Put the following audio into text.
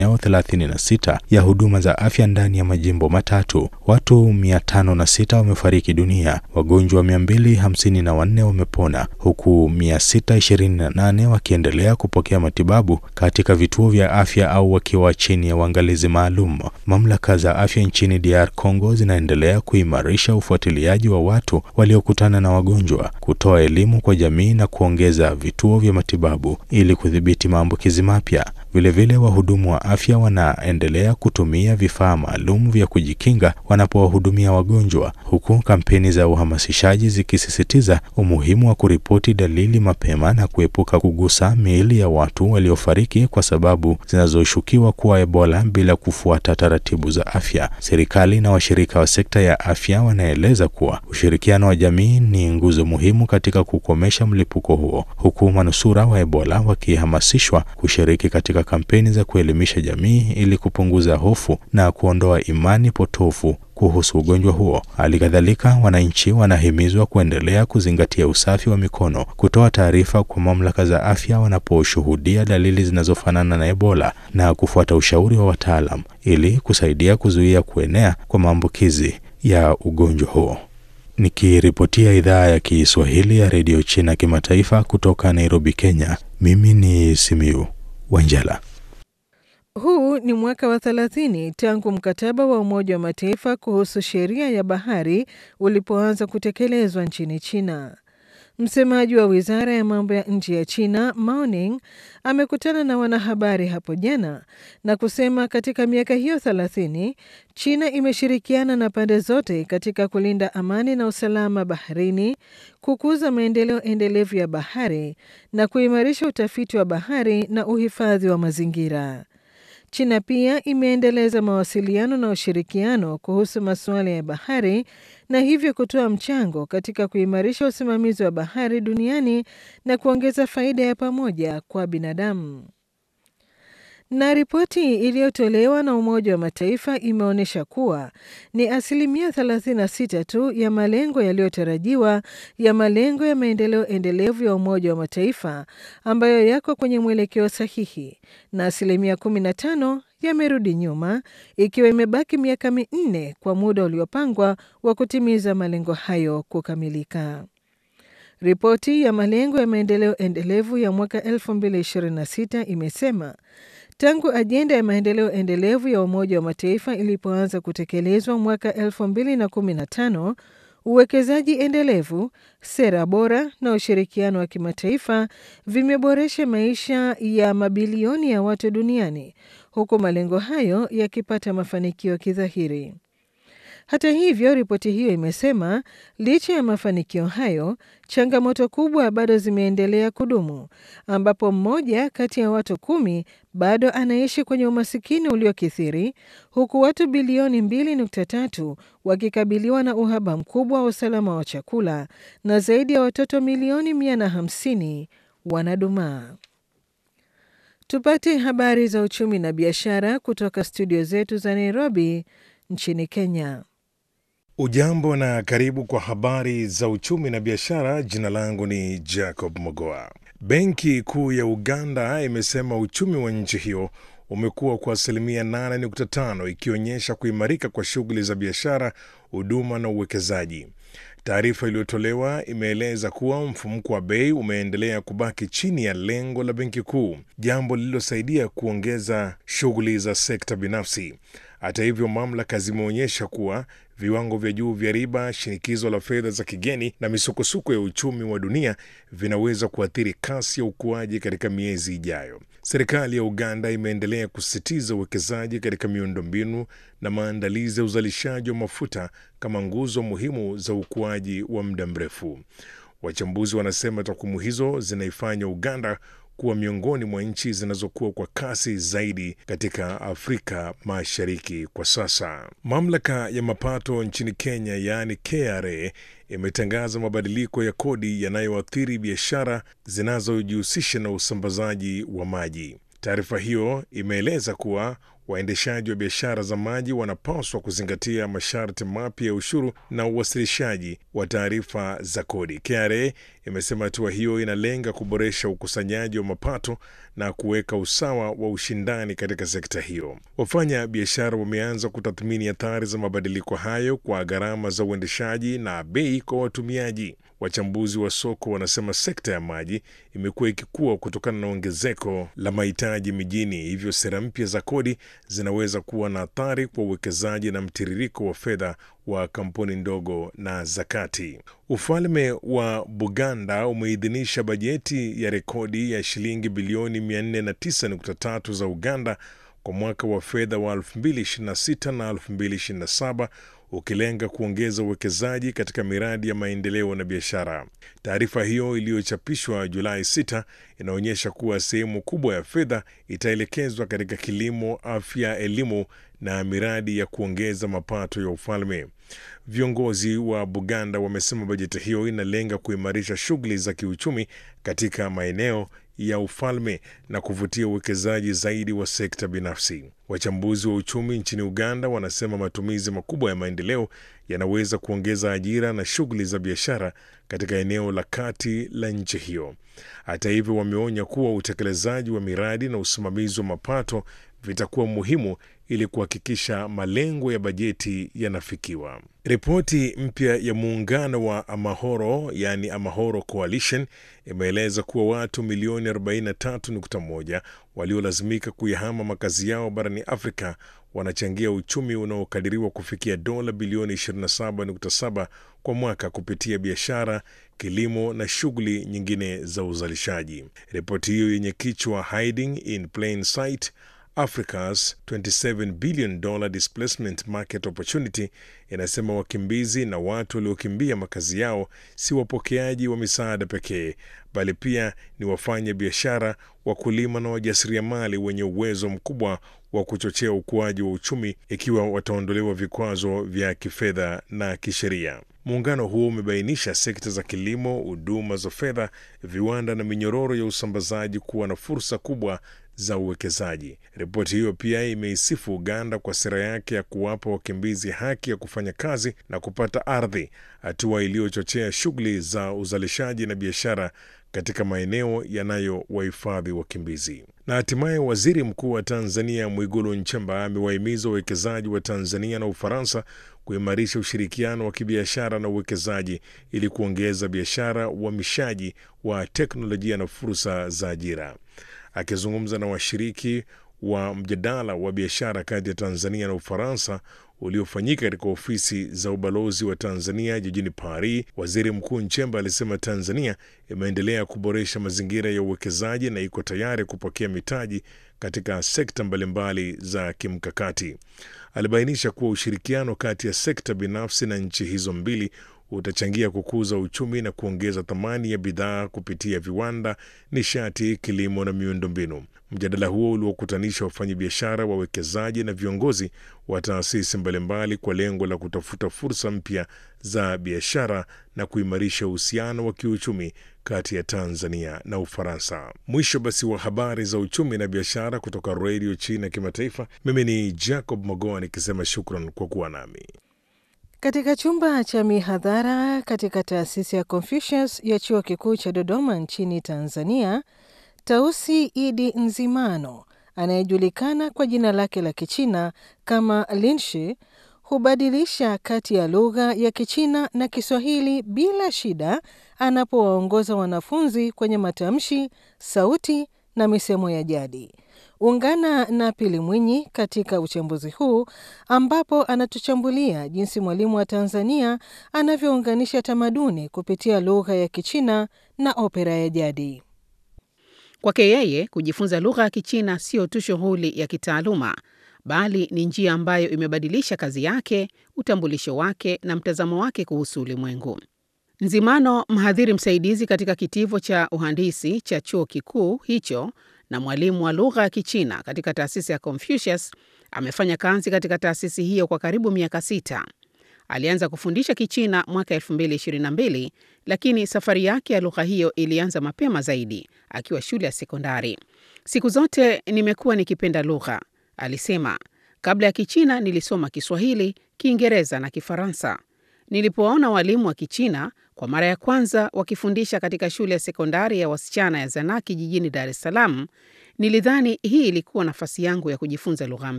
maeneo 36 ya huduma za afya ndani ya majimbo matatu. Watu 506 wamefariki dunia, wagonjwa 254 wamepona, huku 628 wakiendelea kupokea matibabu katika vituo vya afya au wakiwa chini ya uangalizi maalum. Mamlaka za afya nchini DR Congo zinaendelea kuimarisha ufuatiliaji wa watu waliokutana na wagonjwa, kutoa elimu kwa jamii na kuongeza vituo vya matibabu ili kudhibiti maambukizi mapya. Vilevile, wahudumu wa afya wanaendelea kutumia vifaa maalum vya kujikinga wanapowahudumia wagonjwa, huku kampeni za uhamasishaji zikisisitiza umuhimu wa kuripoti dalili mapema na kuepuka kugusa miili ya watu waliofariki kwa sababu zinazoshukiwa kuwa Ebola bila kufuata taratibu za afya. Serikali na washirika wa sekta ya afya wanaeleza kuwa ushirikiano wa jamii ni nguzo muhimu katika kukomesha mlipuko huo, huku manusura wa Ebola wakihamasishwa kushiriki katika kampeni za kuelimisha jamii ili kupunguza hofu na kuondoa imani potofu kuhusu ugonjwa huo. Hali kadhalika, wananchi wanahimizwa kuendelea kuzingatia usafi wa mikono, kutoa taarifa kwa mamlaka za afya wanaposhuhudia dalili zinazofanana na Ebola na kufuata ushauri wa wataalam ili kusaidia kuzuia kuenea kwa maambukizi ya ugonjwa huo. Nikiripotia idhaa ya Kiswahili ya redio China kimataifa kutoka Nairobi, Kenya, mimi ni Simiu Wanjala. Huu ni mwaka wa 30 tangu mkataba wa Umoja wa Mataifa kuhusu sheria ya bahari ulipoanza kutekelezwa nchini China. Msemaji wa wizara ya mambo ya nje ya China Mao Ning amekutana na wanahabari hapo jana na kusema katika miaka hiyo 30 China imeshirikiana na pande zote katika kulinda amani na usalama baharini, kukuza maendeleo endelevu ya bahari na kuimarisha utafiti wa bahari na uhifadhi wa mazingira. China pia imeendeleza mawasiliano na ushirikiano kuhusu masuala ya bahari na hivyo kutoa mchango katika kuimarisha usimamizi wa bahari duniani na kuongeza faida ya pamoja kwa binadamu. Na ripoti iliyotolewa na Umoja wa Mataifa imeonyesha kuwa ni asilimia 36 tu ya malengo yaliyotarajiwa ya malengo ya maendeleo endelevu ya Umoja wa Mataifa ambayo yako kwenye mwelekeo sahihi na asilimia 15 yamerudi nyuma, ikiwa imebaki miaka minne kwa muda uliopangwa wa kutimiza malengo hayo kukamilika. Ripoti ya malengo ya maendeleo endelevu ya mwaka 2026 imesema tangu ajenda ya maendeleo endelevu ya Umoja wa Mataifa ilipoanza kutekelezwa mwaka 2015, uwekezaji endelevu, sera bora na ushirikiano wa kimataifa vimeboresha maisha ya mabilioni ya watu duniani, huku malengo hayo yakipata mafanikio kidhahiri. Hata hivyo, ripoti hiyo imesema licha ya mafanikio hayo, changamoto kubwa bado zimeendelea kudumu, ambapo mmoja kati ya watu kumi bado anaishi kwenye umasikini uliokithiri, huku watu bilioni 2.3 wakikabiliwa na uhaba mkubwa wa usalama wa chakula na zaidi ya watoto milioni 150 wanadumaa. Tupate habari za uchumi na biashara kutoka studio zetu za Nairobi nchini Kenya. Ujambo na karibu kwa habari za uchumi na biashara. Jina langu ni Jacob Mogoa. Benki Kuu ya Uganda imesema uchumi wa nchi hiyo umekuwa kwa asilimia 8.5 ikionyesha kuimarika kwa shughuli za biashara, huduma na uwekezaji. Taarifa iliyotolewa imeeleza kuwa mfumuko wa bei umeendelea kubaki chini ya lengo la benki kuu, jambo lililosaidia kuongeza shughuli za sekta binafsi. Hata hivyo, mamlaka zimeonyesha kuwa viwango vya juu vya riba, shinikizo la fedha za kigeni na misukosuko ya uchumi wa dunia vinaweza kuathiri kasi ya ukuaji katika miezi ijayo. Serikali ya Uganda imeendelea kusisitiza uwekezaji katika miundombinu na maandalizi ya uzalishaji wa mafuta kama nguzo muhimu za ukuaji wa muda mrefu. Wachambuzi wanasema takwimu hizo zinaifanya Uganda kuwa miongoni mwa nchi zinazokuwa kwa kasi zaidi katika Afrika Mashariki kwa sasa. Mamlaka ya mapato nchini Kenya, yaani KRA, imetangaza mabadiliko ya kodi yanayoathiri biashara zinazojihusisha na usambazaji wa maji. Taarifa hiyo imeeleza kuwa waendeshaji wa biashara za maji wanapaswa kuzingatia masharti mapya ya ushuru na uwasilishaji wa taarifa za kodi. KRA imesema hatua hiyo inalenga kuboresha ukusanyaji wa mapato na kuweka usawa wa ushindani katika sekta hiyo. Wafanya biashara wameanza kutathmini athari za mabadiliko hayo kwa gharama za uendeshaji na bei kwa watumiaji. Wachambuzi wa soko wanasema sekta ya maji imekuwa ikikua kutokana na ongezeko la mahitaji mijini, hivyo sera mpya za kodi zinaweza kuwa na athari kwa uwekezaji na mtiririko wa fedha wa kampuni ndogo na za kati. Ufalme wa Buganda umeidhinisha bajeti ya rekodi ya shilingi bilioni 409.3 za Uganda kwa mwaka wa fedha wa 2026 na 2027 ukilenga kuongeza uwekezaji katika miradi ya maendeleo na biashara. Taarifa hiyo iliyochapishwa Julai 6 inaonyesha kuwa sehemu kubwa ya fedha itaelekezwa katika kilimo, afya, elimu na miradi ya kuongeza mapato ya ufalme. Viongozi wa Buganda wamesema bajeti hiyo inalenga kuimarisha shughuli za kiuchumi katika maeneo ya ufalme na kuvutia uwekezaji zaidi wa sekta binafsi. Wachambuzi wa uchumi nchini Uganda wanasema matumizi makubwa ya maendeleo yanaweza kuongeza ajira na shughuli za biashara katika eneo la kati la nchi hiyo. Hata hivyo, wameonya kuwa utekelezaji wa miradi na usimamizi wa mapato vitakuwa muhimu ili kuhakikisha malengo ya bajeti yanafikiwa. Ripoti mpya ya muungano wa Amahoro yaani Amahoro Coalition imeeleza kuwa watu milioni 43.1 waliolazimika kuyahama makazi yao barani Afrika wanachangia uchumi unaokadiriwa kufikia dola bilioni 27.7 kwa mwaka kupitia biashara, kilimo na shughuli nyingine za uzalishaji. Ripoti hiyo yenye kichwa Hiding in Plain Sight Africa's 27 billion dollar displacement market opportunity inasema wakimbizi na watu waliokimbia makazi yao si wapokeaji wa misaada pekee, bali pia ni wafanya biashara, wakulima na wajasiriamali wenye uwezo mkubwa wa kuchochea ukuaji wa uchumi ikiwa wataondolewa vikwazo vya kifedha na kisheria. Muungano huo umebainisha sekta za kilimo, huduma za fedha, viwanda na minyororo ya usambazaji kuwa na fursa kubwa za uwekezaji. Ripoti hiyo pia imeisifu Uganda kwa sera yake ya kuwapa wakimbizi haki ya kufanya kazi na kupata ardhi, hatua iliyochochea shughuli za uzalishaji na biashara katika maeneo yanayowahifadhi wakimbizi. Na hatimaye waziri mkuu wa Tanzania Mwigulu Nchemba amewahimiza wawekezaji wa Tanzania na Ufaransa kuimarisha ushirikiano wa kibiashara na uwekezaji ili kuongeza biashara, uhamishaji wa teknolojia na fursa za ajira. Akizungumza na washiriki wa mjadala wa biashara kati ya Tanzania na Ufaransa uliofanyika katika ofisi za ubalozi wa Tanzania jijini Paris, waziri mkuu Nchemba alisema Tanzania imeendelea kuboresha mazingira ya uwekezaji na iko tayari kupokea mitaji katika sekta mbalimbali za kimkakati. Alibainisha kuwa ushirikiano kati ya sekta binafsi na nchi hizo mbili utachangia kukuza uchumi na kuongeza thamani ya bidhaa kupitia viwanda, nishati, kilimo na miundombinu. Mjadala huo uliokutanisha wafanyabiashara, wawekezaji na viongozi wa taasisi mbalimbali kwa lengo la kutafuta fursa mpya za biashara na kuimarisha uhusiano wa kiuchumi kati ya Tanzania na Ufaransa. Mwisho basi wa habari za uchumi na biashara kutoka Redio China Kimataifa. Mimi ni Jacob Mogoa nikisema shukran kwa kuwa nami. Katika chumba cha mihadhara katika taasisi ya Confucius ya chuo kikuu cha Dodoma nchini Tanzania, Tausi Idi Nzimano anayejulikana kwa jina lake la Kichina kama Linshi hubadilisha kati ya lugha ya Kichina na Kiswahili bila shida anapowaongoza wanafunzi kwenye matamshi, sauti na misemo ya jadi. Ungana na Pili Mwinyi katika uchambuzi huu ambapo anatuchambulia jinsi mwalimu wa Tanzania anavyounganisha tamaduni kupitia lugha ya Kichina na opera ya jadi. Kwake yeye, kujifunza lugha ya Kichina sio tu shughuli ya kitaaluma, bali ni njia ambayo imebadilisha kazi yake, utambulisho wake na mtazamo wake kuhusu ulimwengu. Nzimano, mhadhiri msaidizi katika kitivo cha uhandisi cha chuo kikuu hicho na mwalimu wa lugha ya Kichina katika taasisi ya Confucius, amefanya kazi katika taasisi hiyo kwa karibu miaka sita. Alianza kufundisha Kichina mwaka 2022, lakini safari yake ya lugha hiyo ilianza mapema zaidi akiwa shule ya sekondari. Siku zote nimekuwa nikipenda lugha, Alisema, kabla ya Kichina nilisoma Kiswahili, Kiingereza na Kifaransa. Nilipowaona walimu wa Kichina kwa mara ya kwanza wakifundisha katika shule ya sekondari ya wasichana ya Zanaki jijini Dar es Salaam, nilidhani hii ilikuwa nafasi yangu ya kujifunza lugha